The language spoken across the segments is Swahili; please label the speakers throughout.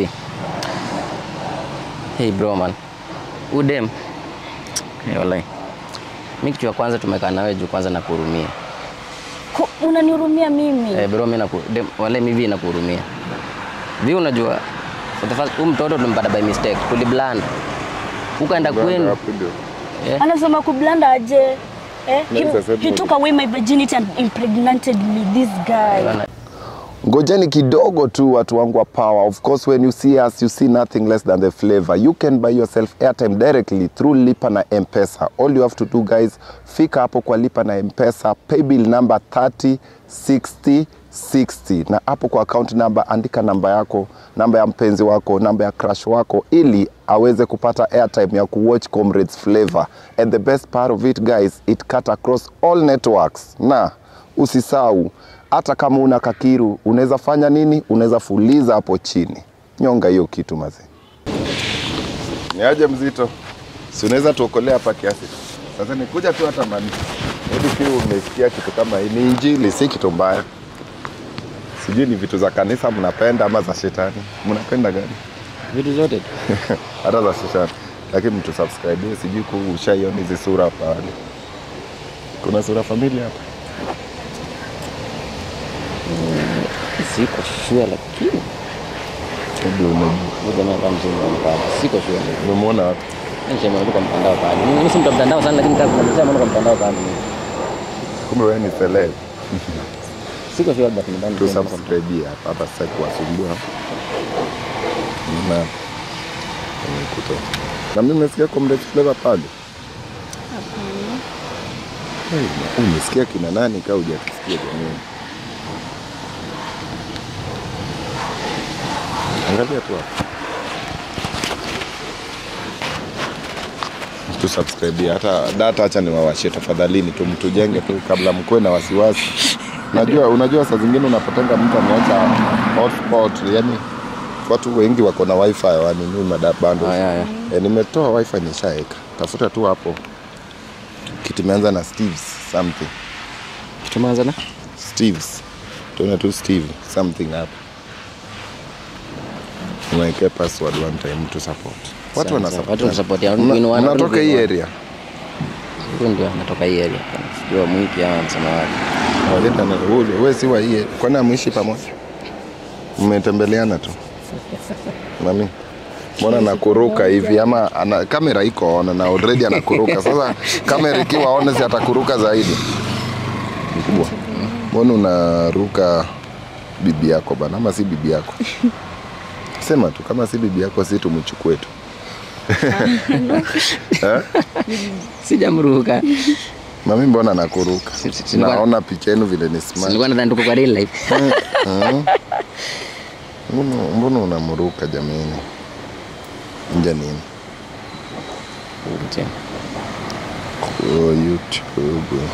Speaker 1: Hey bro man. Udem. Hey, wallahi. Mimi kitu ya kwanza tumekaa nawe juu kwanza nakuhurumia.
Speaker 2: Ku- Unanihurumia mimi?
Speaker 1: Eh, bro mimi naku dem, wallahi mimi nakuhurumia. Vi unajua for the first huyu mtoto tulimpata by mistake. Tuliblanda. Ukaenda kwenu.
Speaker 3: Hapo ndio.
Speaker 1: Eh?
Speaker 2: Anasema kublanda aje? Eh?
Speaker 3: Nice
Speaker 2: He,
Speaker 3: asset
Speaker 2: he
Speaker 3: model.
Speaker 2: took away my virginity and impregnated me, this guy.
Speaker 1: Bana,
Speaker 3: ngojeni kidogo tu watu wangu wa power of course when you see us you see nothing less than the flavor you can buy yourself airtime directly through lipa na mpesa all you have to do guys fika hapo kwa lipa na mpesa paybill number 30 60 60 na hapo kwa account number andika namba yako namba ya mpenzi wako namba ya crush wako ili aweze kupata airtime ya kuwatch comrades flavor and the best part of it guys it cut across all networks na usisau hata kama una kakiru unaweza fanya nini unaweza fuliza hapo chini nyonga hiyo kitu mazee ni aje mzito si unaweza tuokolea hapa kiasi sasa nikuja tu hata mani hebu pia umesikia kitu kama hii ni injili si kitu mbaya sijui ni vitu za kanisa mnapenda ama za shetani mnapenda gani
Speaker 1: Vitu zote tu.
Speaker 3: hata za shetani lakini mtu subscribe sijui ku ushaiona hizi sura pale kuna sura familia hapa
Speaker 1: Siko sure lakini
Speaker 3: Hebu unajua
Speaker 1: huyu jamaa kama mzee mpaka. Siko sure.
Speaker 3: umemwona wapi
Speaker 1: Nisema kwa mtandao pale. Mimi si mtu wa mtandao sana lakini kama nimesema kwa mtandao pale.
Speaker 3: kumbe wewe ni celeb
Speaker 1: Siko sure but nadhani
Speaker 3: tu subscribe hapa hapa sasa kuwasumbua na nimekuta na mimi nimesikia comrade flavor pale Hey, na- umesikia kina nani kaa hujakisikia jamani angalia tu hapa tu subscribe hata data acha niwawashie tafadhalini tu mtujenge tu kabla mkuwe na wasiwasi unajua unajua saa zingine unapotenga mtu ameacha hotspot yani watu wengi wako na wifi wanunui madabando
Speaker 1: Ah, ya, ya.
Speaker 3: e, nimetoa wifi nishaeka tafuta tu hapo kitu imeanza na steves something
Speaker 1: Tumeanza na
Speaker 3: steves tuone tu steve something hapo unaekea password one time to support watu
Speaker 1: Sawa,
Speaker 3: wana
Speaker 1: sawa.
Speaker 3: support.
Speaker 1: Watu wanasupport ya-
Speaker 3: Mna-
Speaker 1: win one,
Speaker 3: mnatoka
Speaker 1: win
Speaker 3: hii
Speaker 1: one.
Speaker 3: area
Speaker 1: huyu ndio anatoka hii area. Sijua mwiki ama msema wapi.
Speaker 3: Waleta na wewe wewe si wa hii kwani ameishi pamoja? Mmetembeleana tu. Nami mbona nakuruka hivi ama ana, kamera iko on na already anakuruka. Sasa kamera ikiwa on si atakuruka zaidi. Mkubwa. Mbona unaruka bibi yako bana ama si bibi yako? Sema tu kama si bibi yako si tumchukue tu.
Speaker 1: Sijamruka.
Speaker 3: Mami mbona nakuruka?
Speaker 1: Si- si- silikuwa-
Speaker 3: Naona picha yenu vile ni smart.
Speaker 1: Nilikuwa nadhani tuko kwa real life.
Speaker 3: Mbona mbona unamruka jamani? Nja nini?
Speaker 1: Mtini.
Speaker 3: Kwa YouTube.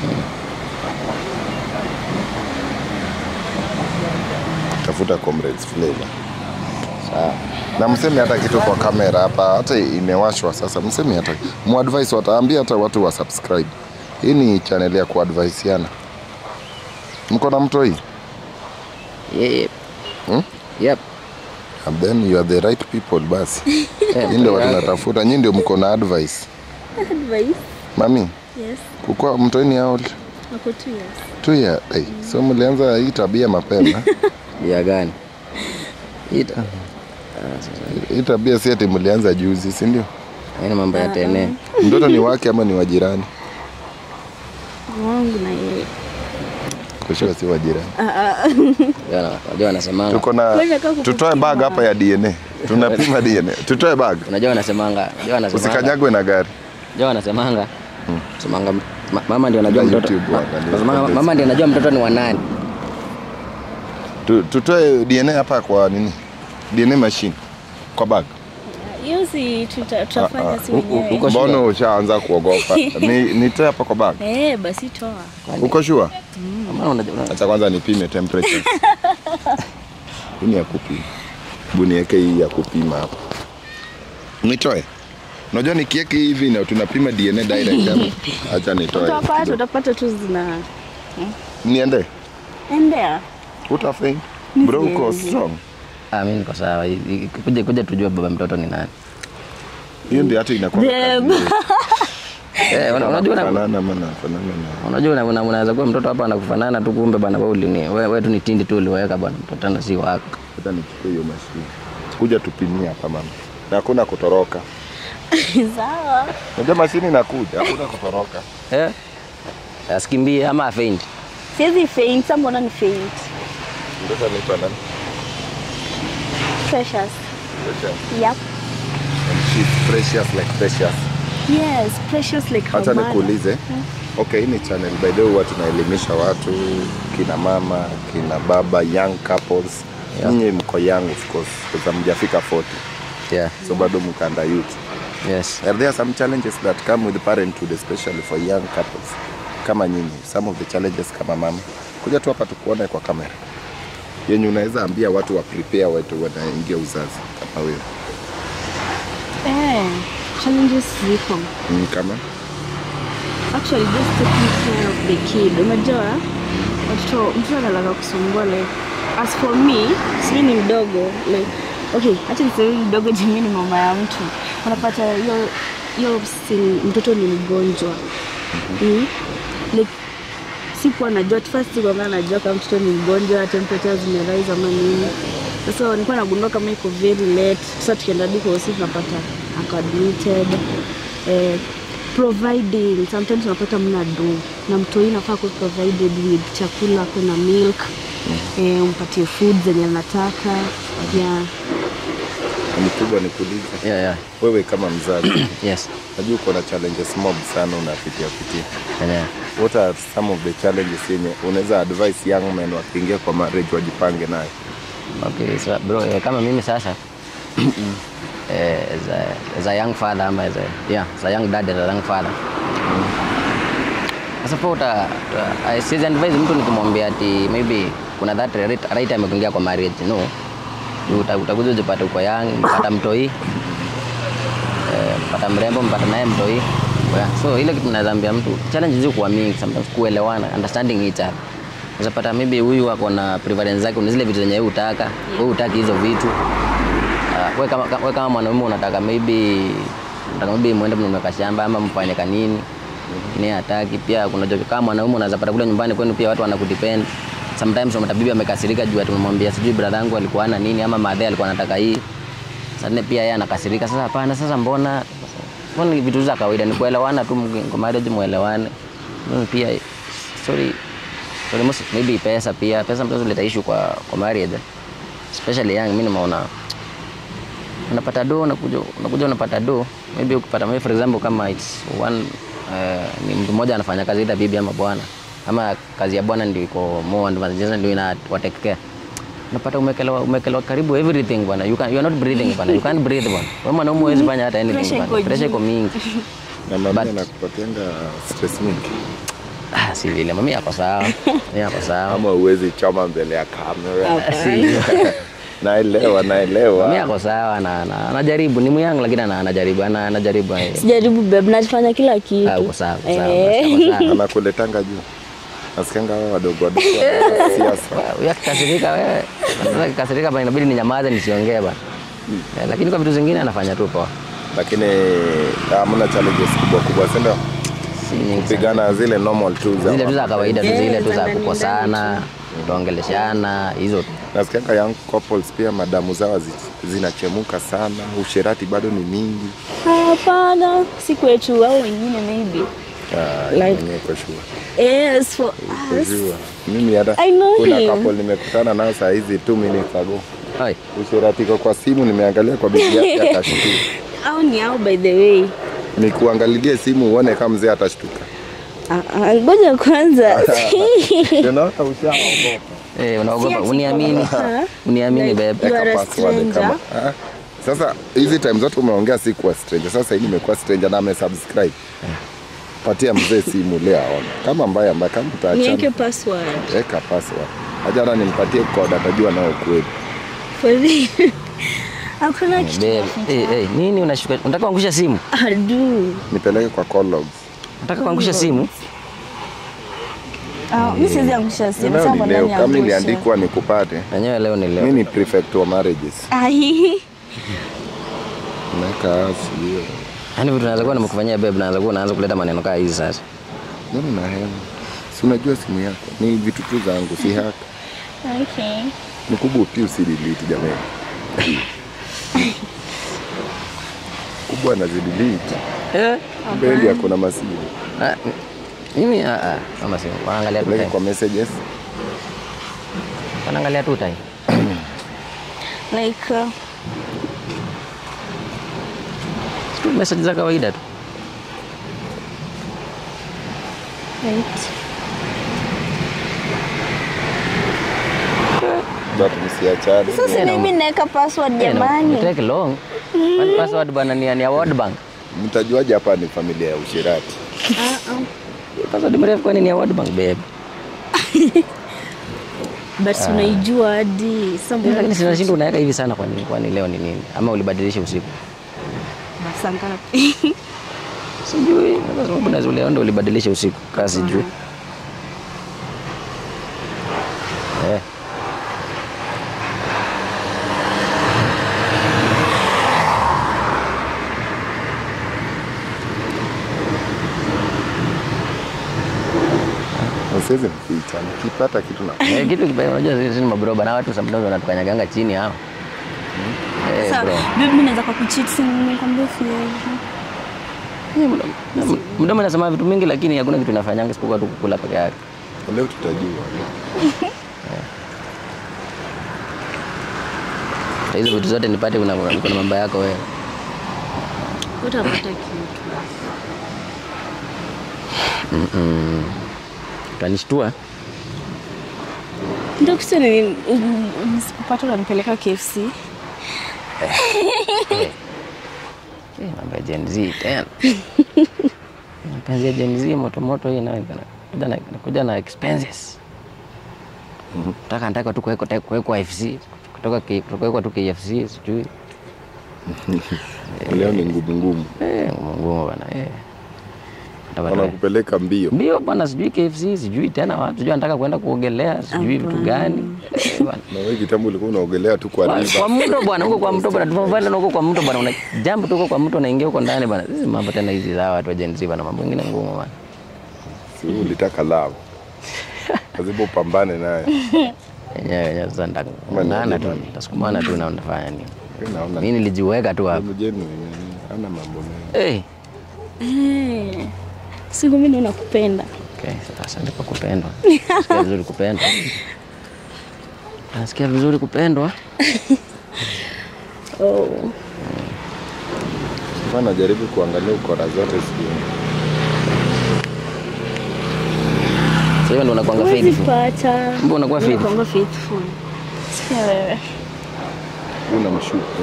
Speaker 3: Tafuta Comrades Flavor.
Speaker 1: Sawa.
Speaker 3: Na msemi hata kitu kwa kamera hapa, hata imewashwa sasa. Msemi hata muadvise, wataambia hata watu wa subscribe. Hii ni channel ya kuadvisiana. Mko na mtoi?
Speaker 1: Yep.
Speaker 3: Hmm?
Speaker 1: Yep.
Speaker 3: And then you are the right people basi.
Speaker 1: Eh,
Speaker 3: Nyinyi ndio watu
Speaker 1: yake.
Speaker 3: natafuta, nyinyi ndio mko na advice.
Speaker 2: Advice?
Speaker 3: Mami,
Speaker 2: Yes.
Speaker 3: kukua mtoi ni how old?
Speaker 2: Ako two years.
Speaker 3: tu ya hey, so mlianza hii tabia mapema
Speaker 1: Ya gani? Ita.
Speaker 3: hii tabia si ati mlianza juzi si ndio
Speaker 1: Haina mambo ya tene.
Speaker 3: mtoto ni wake ama ni wajirani
Speaker 2: Wangu na yeye.
Speaker 3: kushua si wajirani
Speaker 1: Jana, Unajua wanasemanga.
Speaker 3: tuko na
Speaker 2: Wewe kaa kupima.
Speaker 3: tutoe bag hapa ya dna tunapima dna tutoe bag
Speaker 1: Unajua wanasemanga. Unajua wanasemanga.
Speaker 3: usikanyagwe na gari
Speaker 1: Unajua wanasemanga. Semanga ma- mama ndio anajua
Speaker 3: Na
Speaker 1: mtoto.
Speaker 3: YouTube
Speaker 1: ma-
Speaker 3: waangalie
Speaker 1: Wanasemanga
Speaker 3: comments.
Speaker 1: mama ndio anajua mtoto ni wa nani.
Speaker 3: Tu- tutoe dna hapa kwa nini dna machine kwa bag
Speaker 2: Hiyo si tuta- tutafanya si
Speaker 3: Ah, ah.
Speaker 2: wenyewe.
Speaker 1: Uko sure?
Speaker 3: mbona ushaanza kuogopa ni nitoe hapa kwa bag
Speaker 2: Eh, basi toa.
Speaker 3: uko shua
Speaker 1: Mama unajua. una-
Speaker 3: acha kwanza nipime temperature hii ni ya kupima hebu niweke hii ya kupima hapa nitoe unajua nikiweke hivi na tunapima dna direct hapa acha nitoe
Speaker 2: Utapata,
Speaker 3: kidogo.
Speaker 2: utapata tu zina
Speaker 3: niende
Speaker 2: endea.
Speaker 3: utafaint
Speaker 2: Ni
Speaker 3: bro uko
Speaker 2: siwezi.
Speaker 3: strong
Speaker 1: Ah, mimi niko sawa. I- i- Kuja kuja tujue baba mtoto ni nani.
Speaker 3: hiyo ndio hata inakuwa
Speaker 2: Dem.
Speaker 3: kazi.
Speaker 1: Eh, una- unajua na-
Speaker 3: Fanana ama nafanana na
Speaker 1: unajua una- una- unaweza kuwa mtoto hapa anakufanana tu kumbe bana wewe ulini wewe wewe tu ni tindi tu uliweka bwana mtoto na si wako.
Speaker 3: hata nichukue hiyo mashine kuja tupimie hapa mama na hakuna kutoroka
Speaker 2: Sawa.
Speaker 3: unajua mashine inakuja hakuna kutoroka
Speaker 1: Eh? Asikimbie ama afeint.
Speaker 2: Siwezi faint, sasa mbona ni faint?
Speaker 3: mtoto anaitwa nani
Speaker 2: Precious.
Speaker 3: Precious.
Speaker 2: Yep.
Speaker 3: And she's precious like precious
Speaker 2: Yes, precious like her
Speaker 3: Acha
Speaker 2: mother.
Speaker 3: nikuulize. Okay, hii ni channel by the way huwa tunaelimisha watu kina mama, kina baba, young couples.
Speaker 1: Yeah.
Speaker 3: Nyinyi mko young of course, kwa sababu mjafika 40.
Speaker 1: Yeah.
Speaker 3: So bado mko under youth.
Speaker 1: Yes.
Speaker 3: Are there some challenges that come with parenthood especially for young couples? Kama nyinyi, some of the challenges kama mama. Kuja tu hapa tukuone kwa kamera. Yenye unaweza ambia watu wa prepare watu wanaingia uzazi kama wewe.
Speaker 2: Eh, challenges ziko.
Speaker 3: Mm, kama
Speaker 2: Actually just taking care of the kid. Unajua watoto mtoto analaka kusumbua like as for me, simi ni mdogo like okay, acha niseme ni mdogo jimi ni mama ya mtu. Unapata hiyo hiyo si- mtoto ni mgonjwa. Mm. Like sikuwa najua at first sikuwa najua kama mtoto ni mgonjwa, temperature zimerise ama nini. Sasa nilikuwa nagundua kama iko very late. Sasa tukienda hadi kwa hospitali tunapata ako admitted. Eh, providing sometimes unapata mna do na mtoi nafaa ku provided with chakula, kuna milk eh, umpatie food zenye anataka yeah.
Speaker 3: mkubwa nikuulize.
Speaker 1: Yeah, yeah.
Speaker 3: Wewe kama mzazi
Speaker 1: Yes.
Speaker 3: najua uko na challenges mob sana unapitia pitia
Speaker 1: Yeah.
Speaker 3: what are some of the challenges yenye unaweza advise young men wakiingia kwa marriage wajipange nayo
Speaker 1: Okay, so bro, eh, kama mimi sasa eh, as, a, as a young father ama as a, yeah, as a young dad as a young father sasa po uta, uta, I siwezi advise mtu nikimwambia ati maybe kuna that right, right time ya kuingia kwa marriage no Uta- utakuja ujipate uko young mpata mtoi eh, mpata mrembo mpata naye mtoi yeah. so ile kitu naweza ambia mtu challenge zi kuwa mingi sometimes kuelewana understanding each other unapata maybe huyu ako na preference zake kuna zile vitu zenye wewe utaka wewe utaki hizo vitu uh, wewe kama wewe kama mwanaume unataka maybe unataka maybe muende mnunue shamba ama mfanye kanini ni hataki pia kuna joke kama mwanaume unaweza pata kule nyumbani kwenu pia watu wanakudepend sometimes unapata bibi amekasirika juu ati umemwambia sijui brother yangu alikuwa ana nini ama madhe alikuwa anataka hii sasa tena pia yeye anakasirika sasa hapana sasa mbona mbona ni vitu za kawaida ni kuelewana tu mki- kwa marriage muelewane Mimi pia sorry sorry most maybe pesa pia pesa mtoto leta issue kwa kwa marriage especially young mimi nimeona unapata do unakuja unakuja unapata do maybe ukipata maybe for example kama it's one uh, ni mtu mmoja anafanya kazi ita bibi ama bwana ama kazi ya bwana ndio iko more advantageous ndio ina wa take care unapata umekelewa umekelewa karibu everything bwana you can you are not breathing bwana you can't breathe bwana wewe mwanaume huwezi fanya hata anything
Speaker 2: Pressure
Speaker 1: bwana
Speaker 2: iko
Speaker 1: pressure
Speaker 2: juu.
Speaker 1: iko mingi
Speaker 3: na mama
Speaker 1: But-
Speaker 3: anakupatianga stress mingi
Speaker 1: ah si vile mami yako sawa mimi yako sawa
Speaker 3: ama uwezi choma mbele ya kamera
Speaker 1: si
Speaker 3: naelewa
Speaker 1: mimi
Speaker 3: naelewa
Speaker 1: yako sawa na na- anajaribu ni myangu lakini ana- anajaribu ana- anajaribu eh.
Speaker 2: Sijaribu babe, nafanya kila kitu.
Speaker 1: Ah, uko sawa uko sawa
Speaker 2: Eh.
Speaker 1: uko sawa
Speaker 3: anakuletanga juu nasikianga hao wadogo wadogo wa siasa
Speaker 1: Huyu akikasirika wewe, sasa akikasirika bana inabidi ninyamaze nisiongee bana. Eh, Lakini kwa vitu zingine anafanya tu poa.
Speaker 3: lakini hamna challenges kubwa kubwa sindo
Speaker 1: Si nyingi sana.
Speaker 3: kupigana zile normal tu za
Speaker 1: Zile tu za kawaida tu
Speaker 2: Eh,
Speaker 1: zile tu
Speaker 2: za
Speaker 1: za
Speaker 2: ndani
Speaker 1: kukosana, kuongeleshana, hizo tu.
Speaker 3: nasikianga young couples pia madamu zao zi- zinachemuka sana usherati bado ni mingi
Speaker 2: Hapana, si kwetu au wengine maybe.
Speaker 3: Ah,
Speaker 2: Like-
Speaker 3: mwenyewe kwa sure.
Speaker 2: Yes, for
Speaker 3: Kwa
Speaker 2: us.
Speaker 3: sure. mimi hata
Speaker 2: I know
Speaker 3: kuna
Speaker 2: him.
Speaker 3: couple nimekutana nao saa hizi two minutes ago
Speaker 1: Oi,
Speaker 3: usherati iko kwa simu nimeangalia kwa bibi yake akashtuka
Speaker 2: Au ni au by the way.
Speaker 3: nikuangalilie simu uone kama mzee atashtuka
Speaker 2: Ah, ah, Ngoja kwanza.
Speaker 3: unaona ushaogopa
Speaker 1: eh, unaogopa
Speaker 2: Si ati
Speaker 1: uniamini.
Speaker 2: kwa-
Speaker 1: Uniamini
Speaker 2: Like-
Speaker 1: babe.
Speaker 2: You are
Speaker 3: Weka
Speaker 2: a
Speaker 3: password
Speaker 2: stranger.
Speaker 3: kama Ah, sasa hizi time zote umeongea si kuwa stranger sasa hii nimekuwa stranger na amesubscribe patia mzee simu leo aone kama mbaya mbaya kama
Speaker 2: Niweke
Speaker 3: utaachana
Speaker 2: password.
Speaker 3: weka password ajana nimpatie code atajua nao kweli
Speaker 2: For real. Hakuna kitu.
Speaker 1: Babe, eh, eh, nini unashuka? Unataka kuangusha simu?
Speaker 2: Adu.
Speaker 3: nipeleke kwa call logs
Speaker 1: Unataka kuangusha simu?
Speaker 2: Ah, mimi siwezi angusha simu.
Speaker 3: Leo
Speaker 2: Sasa
Speaker 3: ni
Speaker 2: mbona
Speaker 3: leo, kama
Speaker 2: niangushe?
Speaker 3: iliandikwa nikupate.
Speaker 1: Wenyewe leo ni
Speaker 3: Mimi
Speaker 1: leo.
Speaker 3: ni prefect wa marriages.
Speaker 2: Ai.
Speaker 3: Naweka sio.
Speaker 1: Yaani vitu naweza kuwa nimekufanyia babe, naweza kuwa naanza kuleta maneno kama hizi sasa.
Speaker 3: Nani na hela? Si unajua simu yako. Ni vitu tu zangu, si haka.
Speaker 2: Okay.
Speaker 3: Ni kubwa pia usidelete jamani. Kubwa anazidelete.
Speaker 1: Eh?
Speaker 3: Mbele yako na masimu.
Speaker 1: Ah, mimi ah ah, kama si wanaangalia tu
Speaker 3: Peleka
Speaker 1: time.
Speaker 3: kwa messages.
Speaker 1: Wanaangalia tu time.
Speaker 2: Like uh,
Speaker 1: Tu message za kawaida tu.
Speaker 2: right.
Speaker 3: Watu msiachane.
Speaker 2: Sasa
Speaker 1: Yeah,
Speaker 2: mimi naweka password jamani.
Speaker 1: Take long. Kwani password bana ni ni World Bank.
Speaker 3: Mtajuaje hapa ni familia ya usherati?
Speaker 2: Ah, ah.
Speaker 1: Password mrefu kwani ni ya World Bank babe.
Speaker 2: But unaijua hadi sasa mbona
Speaker 1: Lakini sinashinda unaweka hivi sana kwani kwani leo ni nini? Ama ulibadilisha usiku?
Speaker 2: Masaa ngapi?
Speaker 1: Sijui. Kwa sababu naweza leo ndio ulibadilisha usiku. Kasi sijui. Eh.
Speaker 3: Usiweze mficha. Nikipata kitu na
Speaker 1: Eh, kitu kibaya unajua sisi ni mabroba na watu sometimes wanatukanyaganga chini hao. Eh,
Speaker 2: Sasa
Speaker 1: bro.
Speaker 2: babe mimi naweza kwa kucheat si nimekwambia siwezi.
Speaker 1: Eh, mdomo- mdomo- Mdomo inasema vitu mingi lakini hakuna kitu inafanyanga isipokuwa tu kukula peke yake.
Speaker 3: leo tutajua.
Speaker 1: Sasa hizo vitu zote nipate kuna kuna mambo yako wewe.
Speaker 2: Utapata kitu.
Speaker 1: Utanishtua.
Speaker 2: Ndio kitu ni nisipopata unanipeleka KFC.
Speaker 1: Eh, mambo ya Gen Z tena. Mapenzi ya Gen Z moto moto hii nayo ina- kuja na kuja na expenses. Nataka nataka tu kuwekwa kuwekwa FC kutoka K- kuwekwa tu KFC sijui.
Speaker 3: Leo ni ngumu ngumu.
Speaker 1: Eh, ngumu ngumu bana. Eh. Nataka tu-
Speaker 3: Wanakupeleka mbio.
Speaker 1: Mbio bwana, sijui KFC, sijui tena watu, sijui anataka kwenda kuogelea, sijui vitu gani. Eh, bwana.
Speaker 3: Na wewe kitambo ulikuwa unaogelea tu kwa
Speaker 1: Kwa-
Speaker 3: river.
Speaker 1: Kwa mto bwana, huko kwa mto bwana, tunavanda huko kwa mto bwana, una jump tu huko kwa mto unaingia huko ndani bwana. Hizi mambo tena hizi za watu wa Gen Z bwana, mambo mengine ngumu bwana.
Speaker 3: Si wewe ulitaka love. Lazima upambane naye.
Speaker 1: Yenyewe yenyewe sasa ndangana tu, tasukumana tu na unafanya nini?
Speaker 3: Mimi naona
Speaker 1: Mimi nilijiweka tu hapo.
Speaker 3: mjeni ana mambo mengi.
Speaker 1: Eh,
Speaker 2: Eh. Siku mimi nakupenda.
Speaker 1: okay, sasa ndipo kupendwa. Nasikia vizuri kupendwa. Nasikia vizuri kupendwa.
Speaker 2: Oh.
Speaker 3: Sasa najaribu kuangalia ukora zote sijui.
Speaker 1: Sasa hiyo ndio unakuanga
Speaker 2: Huwezi
Speaker 1: faithful.
Speaker 2: pata.
Speaker 1: Mbona unakuwa faithful?
Speaker 2: Unakuanga faithful. Sikia wewe.
Speaker 3: Una mshuku.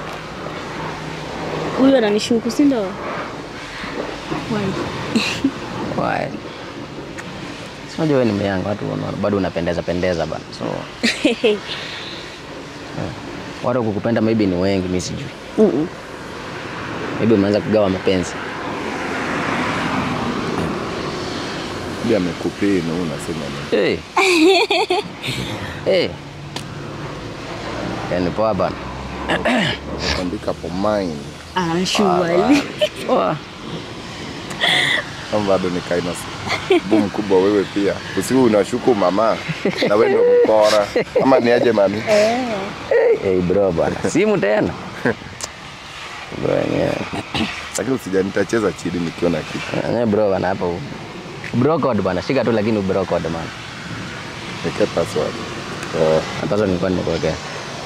Speaker 2: Huyu ananishuku, si ndio? Why?
Speaker 1: Why? Si unajua wewe ni myanga, watu wana- bado unapendeza pendeza bana. So watu wa kukupenda maybe ni wengi, mimi sijui.
Speaker 2: Mm-mm.
Speaker 1: Maybe umeanza kugawa mapenzi.
Speaker 3: Pia amekupea na wewe unasema nini?
Speaker 1: Hey. hey. Yaani poa bana.
Speaker 3: Andika hapo mine.
Speaker 2: Ah, surely.
Speaker 1: Poa.
Speaker 3: Kama bado ni kaina bu mkubwa wewe pia. Usiwe unashuku mama na wewe ndio mkora. Ama ni aje mami?
Speaker 1: Hey bro bana. Simu tena. Bro yenyewe.
Speaker 3: Lakini usija nitacheza chini nikiona kitu.
Speaker 1: Yenyewe bro bana hapo. Bro code bana. Shika tu lakini bro code man.
Speaker 3: Niweke password. Oh,
Speaker 1: Hata nilikuwa nimekuwekea.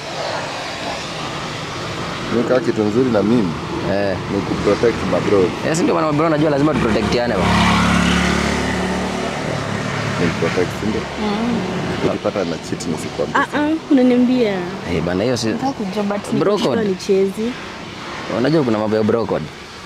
Speaker 3: nika kitu nzuri na mimi
Speaker 1: Eh.
Speaker 3: ni kuprotect my bro.
Speaker 1: Yes, ndio maana bro najua lazima tuprotectiane bana.
Speaker 3: Ni protect ndio. Ukipata na cheat nisikwambie.
Speaker 2: Ah ah, unaniambia.
Speaker 1: Eh bana hiyo si
Speaker 2: Nataka kujua but
Speaker 1: Bro
Speaker 2: nikishtua
Speaker 1: code.
Speaker 2: nichezi.
Speaker 1: unajua kuna mambo ya bro code.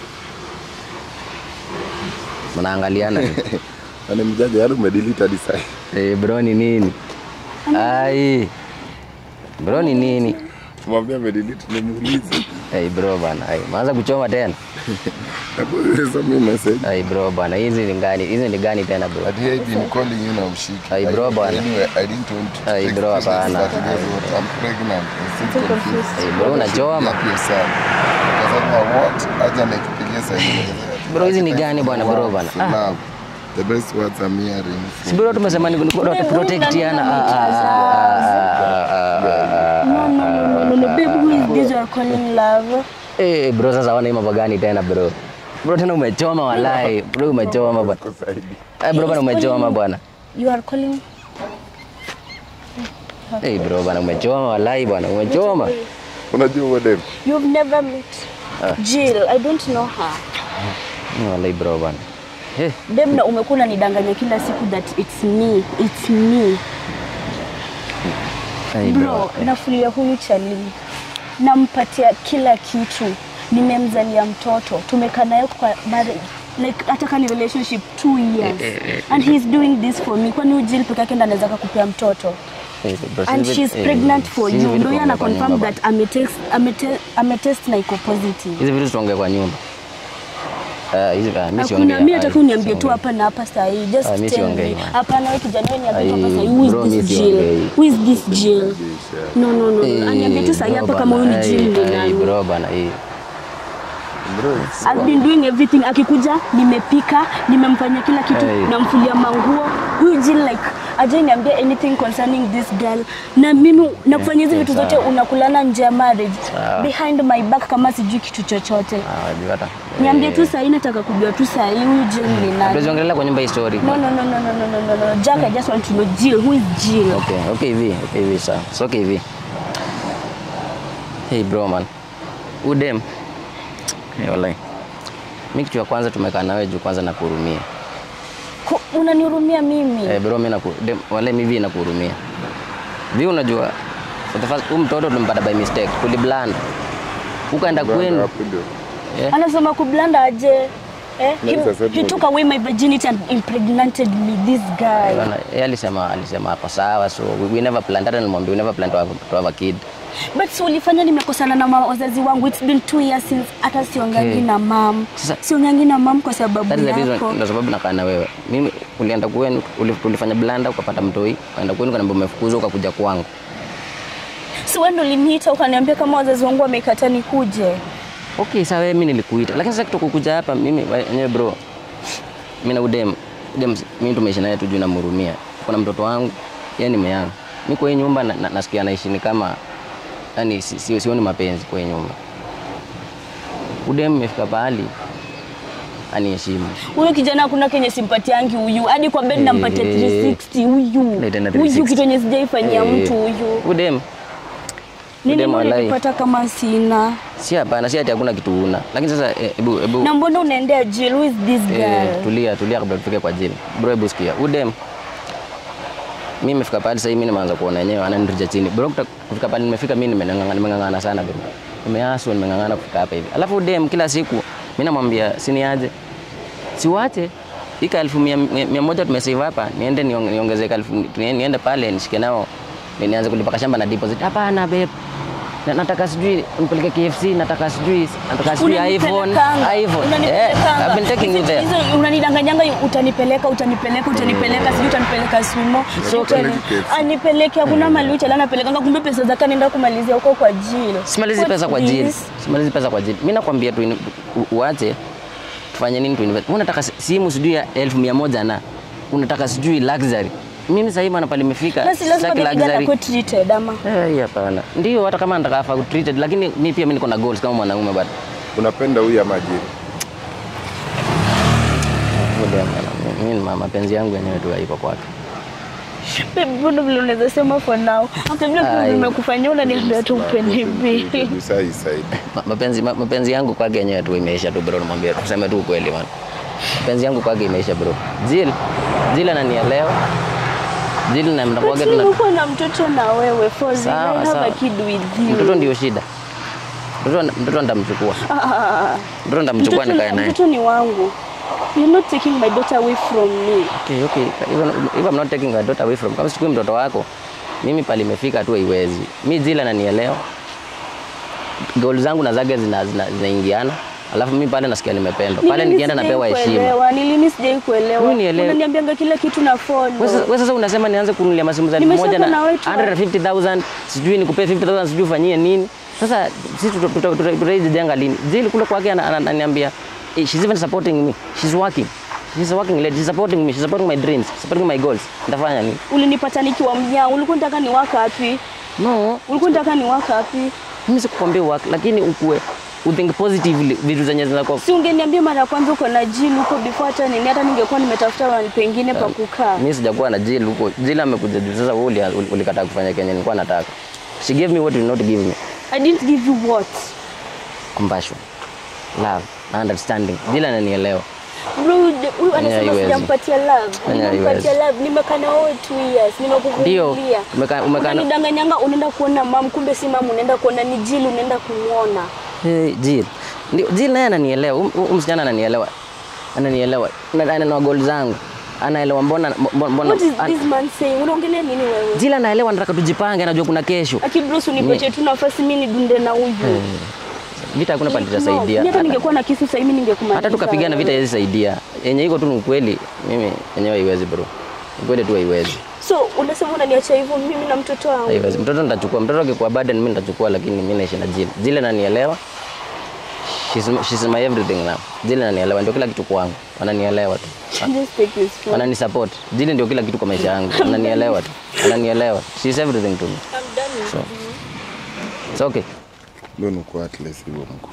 Speaker 1: Mnaangaliana tu.
Speaker 3: Na ni mjanja yaani umedelete hadi sasa.
Speaker 1: Eh, bro ni nini? Ai. Bro ni nini?
Speaker 3: Mwambie amedelete nimuulize.
Speaker 1: Hey bro bana, hey, maanza kuchoma tena.
Speaker 3: Hebu soma hii message.
Speaker 1: Hey bro bana, hizi ni gani? Hizi ni gani tena bro?
Speaker 3: But here I've been calling you na mshiki.
Speaker 1: Hey, bro, bana.
Speaker 3: Anyway, I didn't want to
Speaker 1: Hey,
Speaker 3: take
Speaker 1: bro,
Speaker 3: pictures
Speaker 1: hapana.
Speaker 3: that you guys want. I'm pregnant. I'm still confused.
Speaker 1: Hey bro, unachoma.
Speaker 3: Happy sana. Akasema what? Acha nikupigie saa hii.
Speaker 1: Bro, hizi ni gani bwana bro bana?
Speaker 3: For love. The best words I'm hearing.
Speaker 1: Si bro tumesema ni ni protectiana. Ah, ah, ah, ah, ah, ah,
Speaker 2: No, no, no, no, no, babe, who is this you are calling love?
Speaker 1: Eh bro, sasa wana hii mambo gani tena bro? Bro tena umechoma walai. Bro umechoma bwana. Eh bro bana umechoma bwana.
Speaker 2: You are calling
Speaker 1: Eh bro bana umechoma walai bwana, umechoma.
Speaker 3: Unajua what dem?
Speaker 2: You've never met Jill. I don't know her.
Speaker 1: Ni Walai bro bwana. Eh,
Speaker 2: Dem na umekuwa unanidanganya kila siku that it's me. It's me.
Speaker 1: hey
Speaker 2: Bro,
Speaker 1: bro.
Speaker 2: nafulia huyu chali. Nampatia kila kitu. Nimemzalia mtoto. Tumekaa naye kwa marriage. Like hata kama ni relationship two years. And he's doing this for me. Kwani huyu Jill peke yake ndo anaweza kupea mtoto?
Speaker 1: Eh, bro,
Speaker 2: and
Speaker 1: sisi-
Speaker 2: she's
Speaker 1: eh,
Speaker 2: pregnant for
Speaker 1: sisi
Speaker 2: you.
Speaker 1: vitu
Speaker 2: Ndio yeye ana
Speaker 1: tuongea kwa
Speaker 2: confirm
Speaker 1: nyumba
Speaker 2: that ametest amete- ametest na iko positive.
Speaker 1: Hizi vitu tuongee kwa nyumba. Ah, hizi ah, mimi siongei.
Speaker 2: Hakuna mimi nataka
Speaker 1: Ah,
Speaker 2: uniambie tu
Speaker 1: siongei.
Speaker 2: hapa na hapa saa hii. Just
Speaker 1: Ah, mi
Speaker 2: tell
Speaker 1: siongei,
Speaker 2: me.
Speaker 1: man.
Speaker 2: Hapana wewe kijana wewe niambie tu hapa
Speaker 1: Ai,
Speaker 2: saa hii. Who
Speaker 1: bro,
Speaker 2: is
Speaker 1: mi
Speaker 2: this
Speaker 1: siongei.
Speaker 2: Jill? Who is this Jill? No no no.
Speaker 1: Eh,
Speaker 2: Aniambie tu saa hii
Speaker 1: bro
Speaker 2: hapa kama huyu ni
Speaker 1: bana,
Speaker 2: Jill
Speaker 1: eh,
Speaker 2: ni
Speaker 1: eh,
Speaker 2: nani.
Speaker 1: Bro bana, eh.
Speaker 3: Bro, it's
Speaker 2: I've been doing everything. Akikuja nimepika, nimemfanyia kila kitu,
Speaker 1: Hey.
Speaker 2: namfulia manguo. Huyu Jill like ajai niambia anything concerning this girl. Na mimi nakufanyia hizi vitu
Speaker 1: sawa.
Speaker 2: zote unakulana nje ya marriage.
Speaker 1: Sawa.
Speaker 2: Behind my back kama sijui kitu chochote.
Speaker 1: Ah, wajua hata.
Speaker 2: Niambie
Speaker 1: Eh,
Speaker 2: tu saa hii nataka kujua tu saa hii huyu Jill ni nani.
Speaker 1: Hatuwezi ongelea kwa nyumba hii story.
Speaker 2: No, no, no, no, no, no, no, no, no. Jack, I just want to know Jill. Who is Jill?
Speaker 1: Okay, okay hivi, okay hivi sawa. So okay hivi. Hey bro man. Udem. Hey, wallahi. Mimi kitu ya kwanza tumekaa nawe juu kwanza nakuhurumia.
Speaker 2: Ku- Unanihurumia mimi?
Speaker 1: Eh bro mimi naku dem, wallahi mimi hivi nakuhurumia. Vipi unajua? For the first, huyu mtoto tulimpata by mistake. Tuliblanda. Ukaenda kwenu.
Speaker 3: hapo ndio.
Speaker 1: Eh?
Speaker 2: Anasema kublanda aje? Eh? He,
Speaker 3: Like I said,
Speaker 2: he took away my virginity and impregnated me, this guy.
Speaker 1: Bana, yeye alisema alisema ako sawa so we, we never planned hata nilimwambia we never planned to have, to have a kid.
Speaker 2: But si ulifanya nimekosana na ma- wazazi wangu. It's been two years since hata siongangi
Speaker 1: Okay.
Speaker 2: na mam.
Speaker 1: Sasa-
Speaker 2: Siongangi na mam kwa sababu
Speaker 1: That is the
Speaker 2: yako.
Speaker 1: reason, ndio sababu nakaa na wewe. Mimi ulienda kwenu, uli- ulifanya blanda ukapata mtoi, ukaenda kwenu kanaambia umefukuzwa ukakuja kwangu.
Speaker 2: Si wewe ndo uliniita ukaniambia kama wazazi wangu wamekataa nikuje.
Speaker 1: Okay, sawa mimi nilikuita. Lakini sasa kutoka kuja hapa mimi wenyewe bro. Mimi na udem, udem mimi tumeishi naye tu juu namhurumia. Kuna mtoto wangu, yeye ni meyangu. Mimi kwa hii nyumba na, na, nasikia naishi ni kama yani si, si, sioni mapenzi kwa hii nyumba. Udem imefika pahali aniheshimu.
Speaker 2: Huyu kijana hakuna kenye simpatiangi huyu. Hadi kwa bed nampatia
Speaker 1: Eh.
Speaker 2: 360 huyu.
Speaker 1: Leta na
Speaker 2: Huyu
Speaker 1: 360.
Speaker 2: kitu yenye sijaifanyia
Speaker 1: Eh,
Speaker 2: mtu huyu.
Speaker 1: Udem
Speaker 2: Nini
Speaker 1: Udem walai.
Speaker 2: unanipata kama sina?
Speaker 1: si hapana, si ati hakuna kitu una. Lakini sasa eh, hebu hebu
Speaker 2: Na mbona unaendea Jill? Who is this
Speaker 1: Eh,
Speaker 2: girl?
Speaker 1: tulia tulia kabla tufike kwa jili. Bro, hebu sikia. Udem. Mimi nimefika pale sasa hivi mimi nimeanza kuona yenyewe ananirija chini. Bro, kuta- kufika pale nimefika mimi nimeng'ang'ana nimeng'ang'ana sana bro. Nimeaswa nimeng'ang'ana kufika hapa hivi. Alafu Udem kila siku mimi namwambia siniaje. Siwache. Ika elfu mia, mia, mia moja tumesave hapa niende niong- niongezeke elfu ni- niende pale nishike nao ni- nianze kulipa shamba na deposit. Hapana babe. Na, nataka sijui nipeleke KFC, nataka sijui nataka sijui iPhone,
Speaker 2: Unanipelekanga.
Speaker 1: iPhone. Eh,
Speaker 2: Unanipelekanga.
Speaker 1: I've been taking you there.
Speaker 2: Hizo unanidanganyanga utanipeleka utanipeleka utanipeleka sijui utanipeleka swimo
Speaker 3: So,
Speaker 2: Utani-
Speaker 3: peleke KFC.
Speaker 2: anipeleke hakuna mali uchala anapelekanga kumbe pesa zake anaenda kumalizia huko kwa Jill.
Speaker 1: simalizi
Speaker 2: What's
Speaker 1: pesa kwa jili
Speaker 2: this?
Speaker 1: simalizi pesa kwa jili mi nakwambia tu u- uache tufanye nini tu invest. unataka si- simu sijui ya elfu mia moja na unataka sijui luxury mimi sasa hivi pale imefika
Speaker 2: Na si lazima
Speaker 1: sitaki
Speaker 2: baby girl
Speaker 1: luxury
Speaker 2: akuwe treated ama.
Speaker 1: Eh, hii hapana ndio hata kama nataka afa treated lakini mi pia mi niko na goals kama mwanaume bado
Speaker 3: Unapenda huyu ama Jill?
Speaker 1: Ngoja bwana, mimi ma- mapenzi yangu yenyewe tu haiko kwake
Speaker 2: Babe, mbona vile unaweza sema for now? Hata vile
Speaker 1: Ai.
Speaker 2: kitu nimekufanyia unaniambia tu upende mimi.
Speaker 3: Usai side.
Speaker 1: Ma- mapenzi ma- mapenzi yangu kwake yenyewe tu imeisha tu bro namwambia tuseme tu ukweli man mapenzi yangu kwake imeisha bro Jill Jill ananielewa Jill na
Speaker 2: But
Speaker 1: mnakuwaga tuna
Speaker 2: nimekuwa na mtoto na wewe for real.
Speaker 1: Sawa,
Speaker 2: I have
Speaker 1: sawa.
Speaker 2: a kid with you.
Speaker 1: mtoto ndio shida mtoto mtoto nitamchukua
Speaker 2: Ah,
Speaker 1: mtoto nitamchukua
Speaker 2: mtoto,
Speaker 1: nikae naye
Speaker 2: mtoto ni wangu. You're not taking my daughter away from me.
Speaker 1: okay okay even if I'm not taking my daughter away from kama sichukui mtoto wako mimi pale imefika tu haiwezi mi Jill ananielewa goal zangu na zake zina- zina- zinaingiana alafu mimi pale nasikia nimependwa pale
Speaker 2: Nilini
Speaker 1: nikienda
Speaker 2: sijai
Speaker 1: napewa heshima
Speaker 2: kuelewa, Nilini sijai kuelewa.
Speaker 1: Wewe nielewe.
Speaker 2: Unaniambianga kila kitu na follow.
Speaker 1: Wewe sasa- wewe sasa unasema nianze kununulia masimu za elfu
Speaker 2: Nimeshakuwa
Speaker 1: moja na
Speaker 2: na wetu wa-
Speaker 1: 150,000 sijui nikupee 50,000 sijui ufanyie nini. Sasa sisi tuta- tuta- tuta- tutaijenga lini? Zili kule kwake ana- ana- ananiambia eh, she's even supporting me. She's working. She's a working lady. She's supporting me. She's supporting my dreams. Supporting my goals. Nitafanya nini?
Speaker 2: Ulinipata nikiwa mjaa. Ulikuwa unataka ni waka wapi?
Speaker 1: No,
Speaker 2: Ulikuwa unataka ni waka wapi?
Speaker 1: mimi sikukwambia work, lakini ukue uthink positively vitu zenye zinakuwa
Speaker 2: Si ungeniambia mara ya kwanza uko na jini huko before hata nini, hata ningekuwa nimetafuta mahali pengine pa kukaa.
Speaker 1: mimi sijakuwa na Jill huko. Jill amekuja juu sasa wewe uli- uli- ulikataa kufanya kenye nilikuwa nataka. She gave me what you did not give me.
Speaker 2: I didn't give you what?
Speaker 1: compassion, love, understanding. Jill ananielewa.
Speaker 2: Bro, huyu huyu anasema
Speaker 1: haiwezi.
Speaker 2: sijampatia love.
Speaker 1: Fanya
Speaker 2: Nimempatia
Speaker 1: haiwezi.
Speaker 2: love. Nimekaa na wewe 2 years.
Speaker 1: Ndio,
Speaker 2: Nimekuvumilia.
Speaker 1: umeka- umeka-
Speaker 2: Unanidanganyanga unaenda kuona mam, kumbe si mam unaenda kuona ni Jill unaenda kumuona.
Speaker 1: Hey, Jill. Ndio, Jill naye ananielewa. Huyu huyu msichana ananielewa. Ananielewa. Na anaelewa goal zangu. Anaelewa mbona mbona, mbona
Speaker 2: What is
Speaker 1: an-
Speaker 2: this man saying? Unaongelea nini wewe?
Speaker 1: Jill anaelewa nataka tujipange, anajua kuna kesho.
Speaker 2: Aki Bruce unipatie tu nafasi mimi nidunde na huyu.
Speaker 1: Vita hakuna pale
Speaker 2: No, mimi
Speaker 1: tutasaidia.
Speaker 2: hata ningekuwa na kisu sasa hivi ningekumaliza.
Speaker 1: Hata tukapigana vita haiwezi saidia. Yenye iko tu ni ukweli. Mimi yenyewe haiwezi bro. Ukweli tu haiwezi.
Speaker 2: So unasema unaniacha hivyo mimi na mtoto wangu.
Speaker 1: Haiwezi. Mtoto nitachukua. Mtoto akikuwa burden mimi nitachukua lakini mimi naishi na Jill. Jill ananielewa. She's, she's my everything now. Jill ananielewa ndio kila kitu kwangu. Wananielewa tu.
Speaker 2: Just take this phone.
Speaker 1: wanani support. Jili ndio kila kitu kwa maisha yangu, wananielewa tu, wananielewa. She is everything to me.
Speaker 2: I'm done with
Speaker 1: So, it's okay.
Speaker 3: Mbona uko atlas hivyo mko?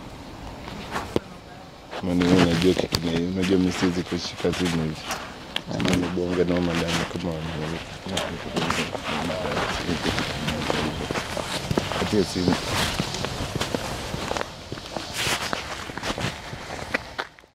Speaker 3: Mani wewe unajua kitu na hiyo, unajua mimi siwezi kushika simu hivi. Mimi bonge na madam kama wanaweza. Atia simu.